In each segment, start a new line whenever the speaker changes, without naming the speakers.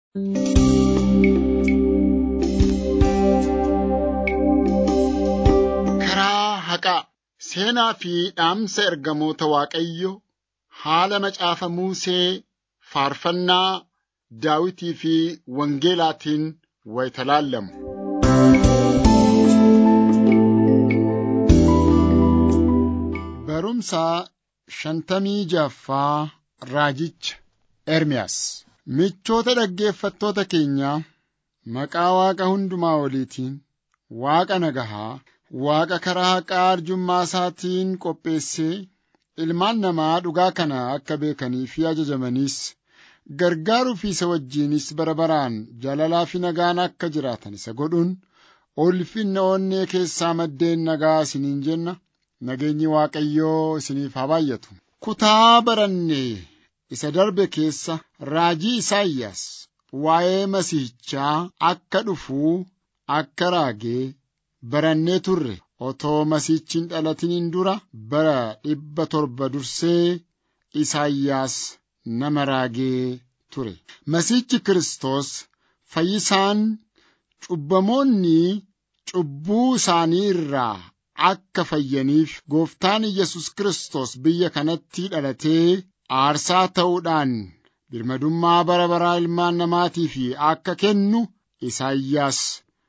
Karaa haqaa seenaa fi dhaamsa ergamoota Waaqayyoo haala macaafa Musee faarfannaa Daawitii fi Wangeelaatiin wayita laallamu. Barumsa shantamii jaffaa Raajicha Ermiyaas Michoota dhaggeeffattoota keenyaa maqaa Waaqa hundumaa oliitiin Waaqa nagahaa Waaqa karaa haqaa arjummaa isaatiin qopheessee ilmaan namaa dhugaa kana akka beekanii fi ajajamaniis gargaaruu fi isa wajjinis bara baraan jaalalaa fi nagaan akka jiraatan isa godhuun ulfinna onnee keessaa maddeen nagaa isiniin jenna nageenyi Waaqayyoo isiniif haa baay'atu. Kutaa barannee isa darbe keessa raajii Isaayyaas waa'ee Masiihichaa akka dhufuu akka raagee barannee turre otoo Masiihichi hin dhalatiniin dura bara dhibba torba dursee Isaayyaas nama raagee ture. Masiihichi Kiristoos fayyisaan cubbamoonni cubbuu isaanii irraa akka fayyaniif gooftaan Yesus Kiristoos biyya kanatti dhalatee aarsaa ta'uudhaan birmadummaa bara baraa ilmaan namaatiif akka kennu Isaayyaas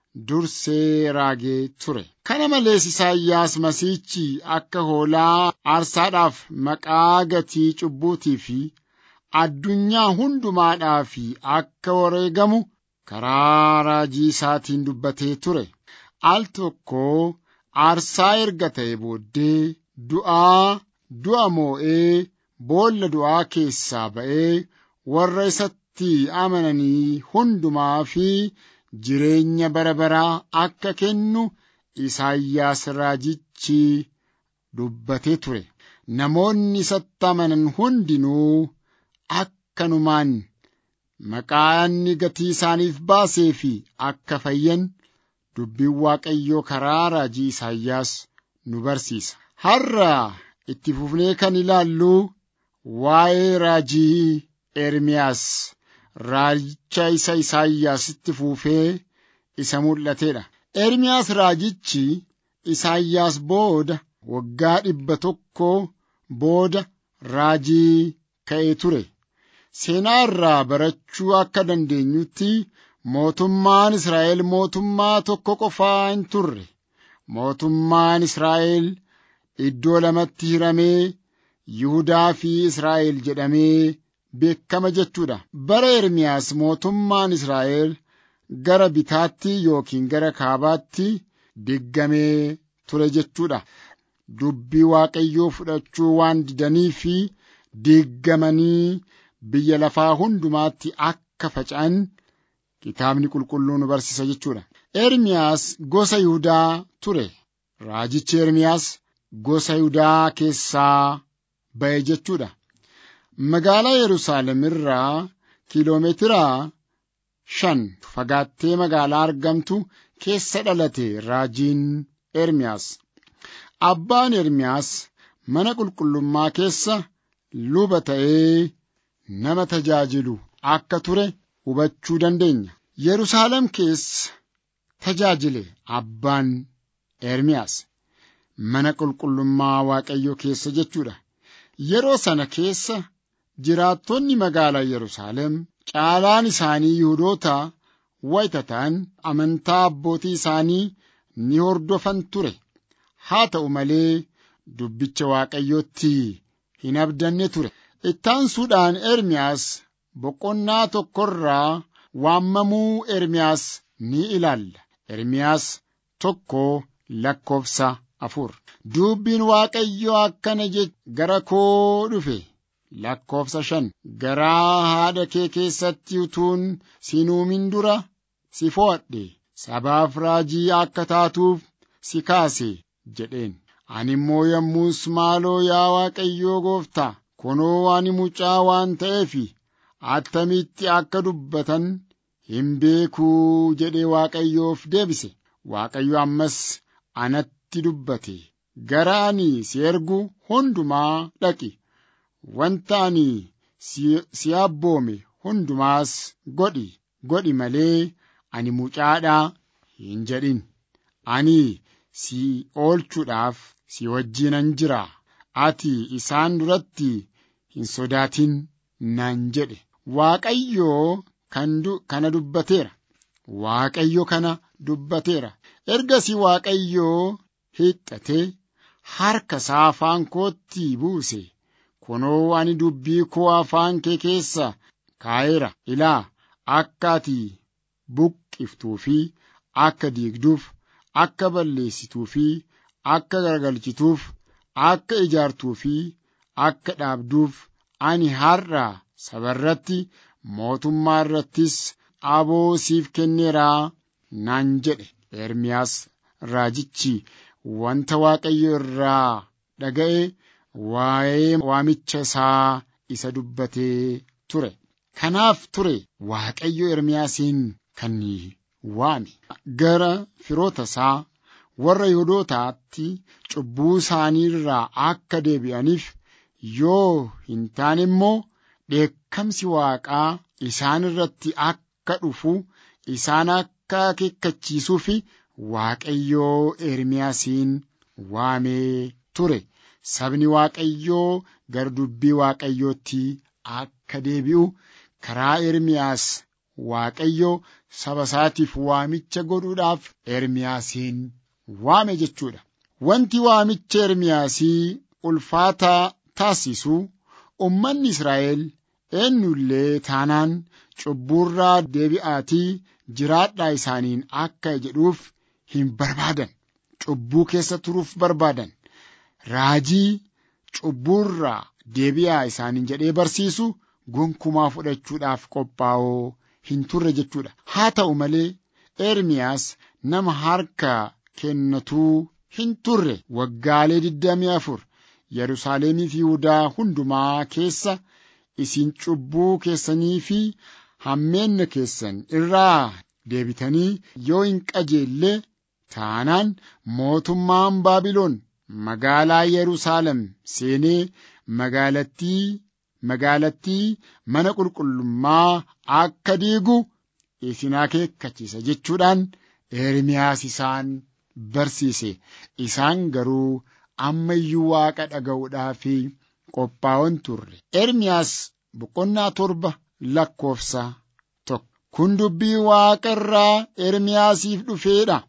dursee raagee ture. Kana malees Isaayyaas Masiihichi akka hoolaa aarsaadhaaf maqaa gatii cubbuutii fi addunyaa hundumaadhaaf akka wareegamu karaa raajii isaatiin dubbatee ture. Al tokko aarsaa erga ta'e booddee du'aa du'a moo'ee boolla du'aa keessaa ba'ee warra isatti amananii hundumaa fi jireenya bara baraa akka kennu Isaayyaas raajichi dubbatee ture. Namoonni isatti amanan hundinuu akkanumaan maqaa inni gatii isaaniif baasee fi akka fayyan dubbiin Waaqayyoo karaa raajii Isaayyaas nu barsiisa. Har'a itti fufnee kan ilaallu waa'ee raajii Ermiyaas raajicha isa Isaayyaasitti fuufee isa mul'ateedha. Ermiyaas raajichi Isaayyaas booda waggaa dhibba tokko booda raajii ka'ee ture. Seenaa irraa barachuu akka dandeenyutti mootummaan Israa'el mootummaa tokko qofaa hin turre. Mootummaan Israa'el iddoo lamatti hiramee Yihudaa fi Israa'el jedhamee beekama jechuudha. Bara Ermiyaas mootummaan Israa'el gara bitaatti yookiin gara kaabaatti diggamee ture jechuudha. Dubbii Waaqayyoo fudhachuu waan didanii fi diggamanii biyya lafaa hundumaatti akka faca'an kitaabni qulqulluun nu barsiisa jechuudha. Ermiyaas gosa Yihudaa ture. Raajichi Ermiyaas gosa Yihudaa keessaa ba'e jechuudha. Magaalaa Yerusaalem irraa kiiloomeetira shan fagaattee magaalaa argamtu keessa dhalate raajiin Ermiyaas. Abbaan Ermiyaas mana qulqullummaa keessa luba ta'ee nama tajaajilu akka ture hubachuu dandeenya. Yerusaalem keessa tajaajile abbaan Ermiyaas mana qulqullummaa Waaqayyoo keessa jechuudha. Yeroo sana keessa jiraattonni magaalaa Yerusaalem caalaan isaanii Yihudoota wayita ta'an amantaa abbootii isaanii ni hordofan ture. Haa ta'u malee dubbicha Waaqayyootti hin abdanne ture. Ittaansuudhaan Ermiyaas boqonnaa tokkorraa waammamuu Ermiyaas ni ilaalla. Ermiyaas tokko lakkoofsa afur. Dubbiin Waaqayyoo akkana jedhe gara koo dhufe. Lakkoofsa shan. Garaa haadha kee keessatti utuun si uumin dura si fo'adhe. Sabaaf raajii akka taatuuf si kaase jedheen. Ani immoo yommus maaloo yaa Waaqayyoo gooftaa kunoo ani mucaa waan ta'eef attamitti akka dubbatan hin beekuu jedhee Waaqayyoof deebise. Waaqayyo ammas anatti dubbate. Gara ani si ergu hundumaa dhaqi. Wanta ani si abboome hundumaas godhi godhi malee ani mucaadhaa hin jedhin. Ani si oolchuudhaaf si wajjinan jira. Ati isaan duratti hin sodaatin naan jedhe. Waaqayyoo kana dubbateera. Waaqayyo kana dubbateera. Ergasii Waaqayyoo hiixxatee harka isaa afaan kootti buuse. Kunoo ani dubbii koo afaan kee keessa kaa'eera. Ilaa akka ati buqqiftuu fi akka diigduuf, akka balleessituu fi akka garagalchituuf, akka ijaartuu fi akka dhaabduuf ani har'a saba irratti mootummaa irrattis aboo siif kenneeraa naan jedhe. Ermiyaas raajichi wanta Waaqayyo irraa dhaga'e waa'ee waamicha isaa isa dubbatee ture. Kanaaf ture Waaqayyo Ermiyaasiin kan waame. Gara firoota isaa warra Yihuudootaatti cubbuu isaanii irraa akka deebi'aniif yoo hin taane immoo dheekkamsi Waaqaa isaan irratti akka dhufu isaan akka akeekkachiisuuf Waaqayyoo Ermiyaasiin waamee ture. Sabni Waaqayyoo gara dubbii Waaqayyootti akka deebi'u karaa Ermiyaas Waaqayyo saba isaatiif waamicha godhuudhaaf Ermiyaasiin waame jechuudha. Wanti waamicha Ermiyaasii ulfaataa taasisu ummanni Israa'el eenyullee taanaan cubbuurraa deebi'aatii jiraadhaa isaaniin akka jedhuuf hin barbaadan. Cubbuu keessa turuuf barbaadan. Raajii cubbuurraa deebi'aa isaaniin jedhee barsiisu gonkumaa fudhachuudhaaf qophaa'oo hin turre jechuudha. Haa ta'u malee Ermiyaas nama harka kennatuu hin turre waggaalee digdamii afur Yerusaalemii fi Yihudaa hundumaa keessa isin cubbuu keessanii fi hammeenna keessan irraa deebitanii yoo hin qajeelle taanaan mootummaan Baabiloon magaalaa Yerusaalem seenee magaalattii magaalattii mana qulqullummaa akka diigu isin akeekkachiisa jechuudhaan Ermiyaas isaan barsiise. Isaan garuu amma iyyuu waaqa dhaga'uudhaaf qophaa'on turre. Ermiyaas boqonnaa torba lakkoofsa tokko. Kun dubbii waaqa irraa Ermiyaasiif dhufeedha.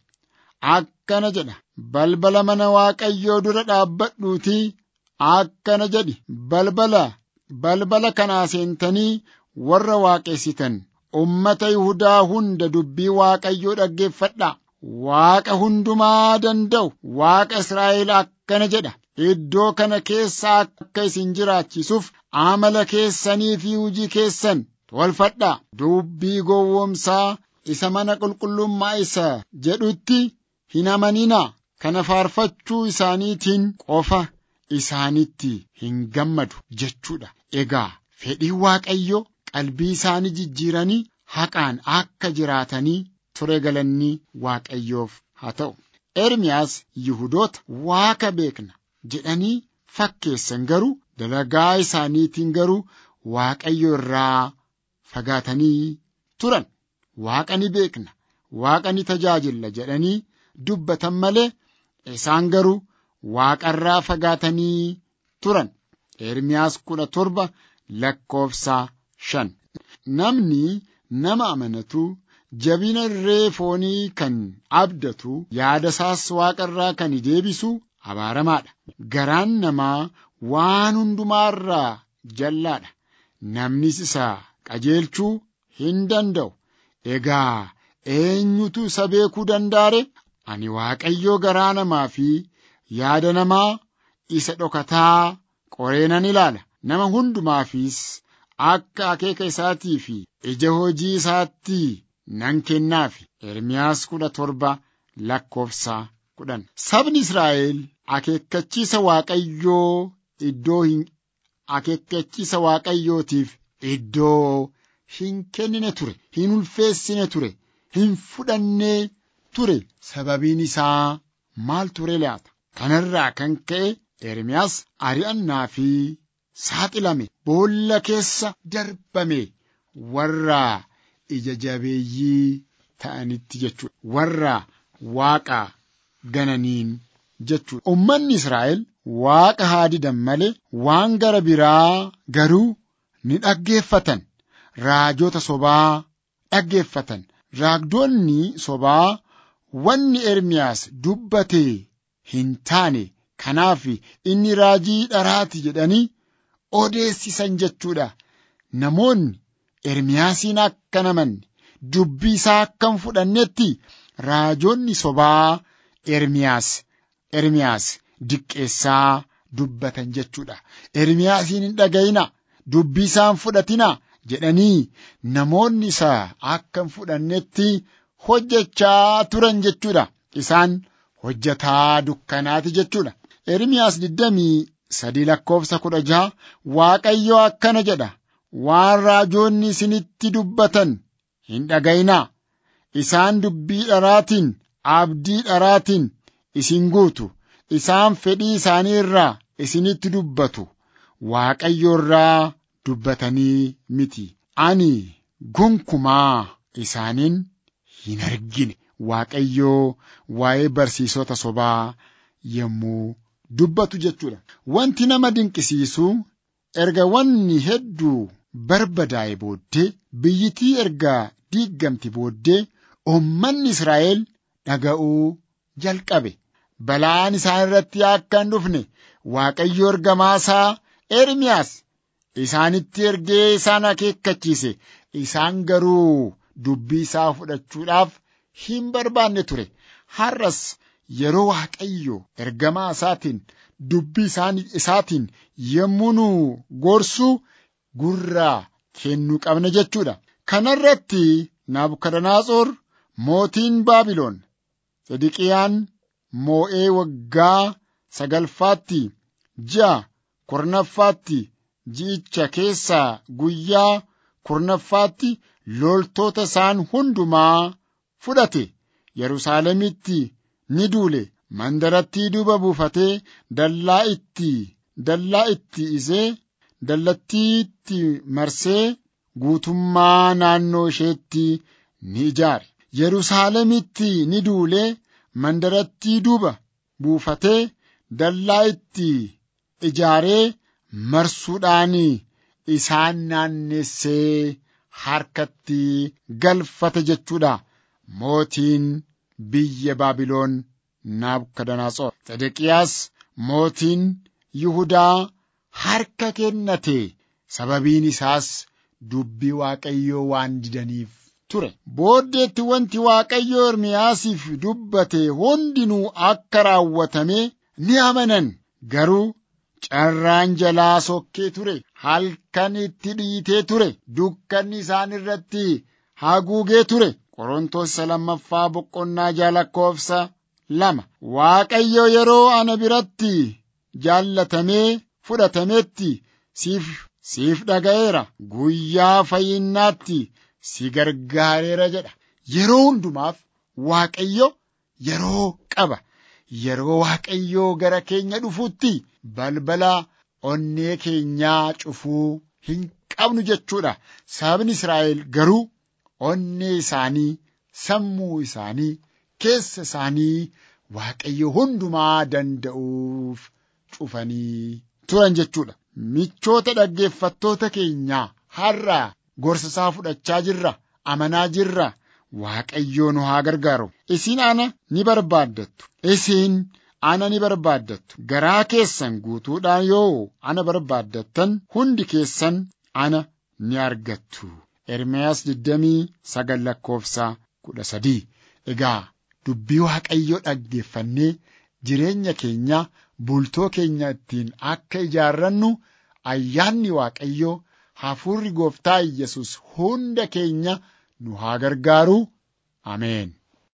Akkana jedha. Balbala mana Waaqayyoo dura dhaabbadhuutii akkana jedhi. Balbala balbala kanaa seentanii warra waaqessitan ummata Yihudaa hunda dubbii Waaqayyoo dhaggeeffadhaa. Waaqa hundumaa danda'u Waaqa Israa'el akkana jedha. Iddoo kana keessa akka isin jiraachisuuf amala keessanii fi hojii keessan tolfadhaa. Dubbii gowwoomsaa isa mana qulqullummaa isa jedhutti hin amaninaa. Kana faarfachuu isaaniitiin qofa isaanitti hin gammadu jechuudha. Egaa fedhii Waaqayyo qalbii isaanii jijjiiranii haqaan akka jiraatanii ture galanni Waaqayyoof haa ta'u. Ermiyaas Yihudoota waaqa beekna jedhanii fakkeessan garuu dalagaa isaaniitiin garuu Waaqayyo irraa fagaatanii turan. Waaqa ni beekna, waaqa ni tajaajilla jedhanii dubbatan malee isaan garuu waaqa irraa fagaatanii turan. Ermiyaas kudha torba lakkoofsa shan. Namni nama amanatu jabina irree foonii kan abdatu yaada isaas waaqa irraa kan deebisu abaaramaadha. Garaan namaa waan hundumaa irraa jallaadha. Namnis isa qajeelchuu hin danda'u. Egaa eenyutu isa beekuu dandaare? Ani Waaqayyoo garaa namaa fi yaada namaa isa dhokataa qoree nan ilaala. Nama hundumaafis akka akeeka isaatii fi ija hojii isaatti nan kennaafi. Ermiyaas kudha torba lakkoofsa kudhan. Sabni Israa'el akeekkachiisa Waaqayyoo iddoo hin akeekkachiisa Waaqayyootiif iddoo hin kennine ture, hin ulfeessine ture, hin fudhannee ture. Sababiin isaa maal ture laata? Kanarraa kan ka'e Ermiyaas ari'annaa fi saaxilame boolla keessa darbame warra ija jabeeyyii ta'anitti jechuudha. Warra waaqa gananiin jechuudha. Uummanni Israa'el waaqa haa didan malee waan gara biraa garuu ni dhaggeeffatan. Raajota sobaa dhaggeeffatan. Raagdoonni sobaa wanni Ermiyaas dubbate hin taane kanaaf inni raajii dharaati jedhanii odeessisan jechuudha. Namoonni Ermiyaasiin akka namanne dubbii isaa akka hin fudhannetti raajonni sobaa Ermiyaas Ermiyaas diqqeessaa dubbatan jechuudha. Ermiyaasiin hin dhaga'ina dubbii isaa hin fudhatina jedhanii namoonni isaa akka hin fudhannetti hojjechaa turan jechuudha. Isaan hojjetaa dukkanaati jechuudha. Ermiyaas digdamii sadii lakkoofsa kudha jaha Waaqayyo akkana jedha. Waan raajoonni isinitti dubbatan hin dhaga'inaa. Isaan dubbii dharaatiin, abdii dharaatiin isin guutu. Isaan fedhii isaanii irraa isinitti dubbatu. Waaqayyo irraa dubbatanii miti. Ani gonkumaa isaaniin hin argine. Waaqayyoo waa'ee barsiisota sobaa yommuu dubbatu jechuudha. Wanti nama dinqisiisu erga wanni hedduu barbadaa'e booddee biyyittii erga diiggamti booddee uummanni Israa'el dhaga'uu jalqabe. Balaan isaan irratti akka hin dhufne Waaqayyo ergamaasaa Ermiyaas isaanitti ergee isaan akeekkachiise. Isaan garuu dubbii isaa fudhachuudhaaf hin barbaanne ture. Har'as yeroo Waaqayyo ergamaa isaatiin dubbii isaatiin yommuu nu gorsu gurra kennuu qabna jechuudha. Kanarratti Naabukadanaatsoor mootiin Baabiloon Sedeqiyaan moo'ee waggaa sagalfaatti ji'a kurnaffaatti ji'icha keessaa guyyaa kurnaffaatti loltoota isaan hundumaa fudhate Yerusaalemitti ni duule mandarattii duuba buufatee dallaa itti dallaa itti isee dallattiitti marsee guutummaa naannoo isheetti ni ijaare. Yerusaalemitti ni duulee mandarattii duuba buufatee dallaa itti ijaaree marsuudhaan isaan naannessee harkatti galfate jechuudha. Mootiin biyya Baabiloon Naabukadanaatsoor. Sedeqiyaas mootiin Yihudaa harka kennate sababiin isaas dubbii Waaqayyoo waan didaniif ture. Booddeetti wanti Waaqayyo Ermiyaasiif dubbate hundinuu akka raawwatame ni amanan. Garuu carraan jalaa sokkee ture. Halkan itti dhiitee ture. Dukkanni isaan irratti haguugee ture. Qorontos lammaffaa boqonnaa ja'a lakkoofsa lama. Waaqayyo yeroo ana biratti jaallatamee fudhatametti siif siif dhaga'eera. Guyyaa fayyinnaatti si gargaareera jedha. Yeroo hundumaaf Waaqayyo yeroo qaba. Yeroo Waaqayyoo gara keenya dhufutti balbala onnee keenyaa cufuu hin qabnu jechuudha. Sabni Israa'el garuu onnee isaanii, sammuu isaanii, keessa isaanii Waaqayyo hundumaa danda'uuf cufanii turan jechuudha. Michoota dhaggeeffattoota keenyaa har'a gorsa isaa fudhachaa jirra, amanaa jirra. Waaqayyoo nu haa gargaaru. Isin ana ni barbaaddattu. Isin ana ni barbaaddattu. Garaa keessan guutuudhaan yoo ana barbaaddattan hundi keessan ana ni argattu. Ermiyaas 29 lakkoofsa 13. Egaa dubbii Waaqayyoo dhaggeeffannee jireenya keenya bultoo keenya ittiin akka ijaarrannu ayyaanni Waaqayyoo hafuurri gooftaa Yesus hunda keenya nu haa gargaaru. Ameen.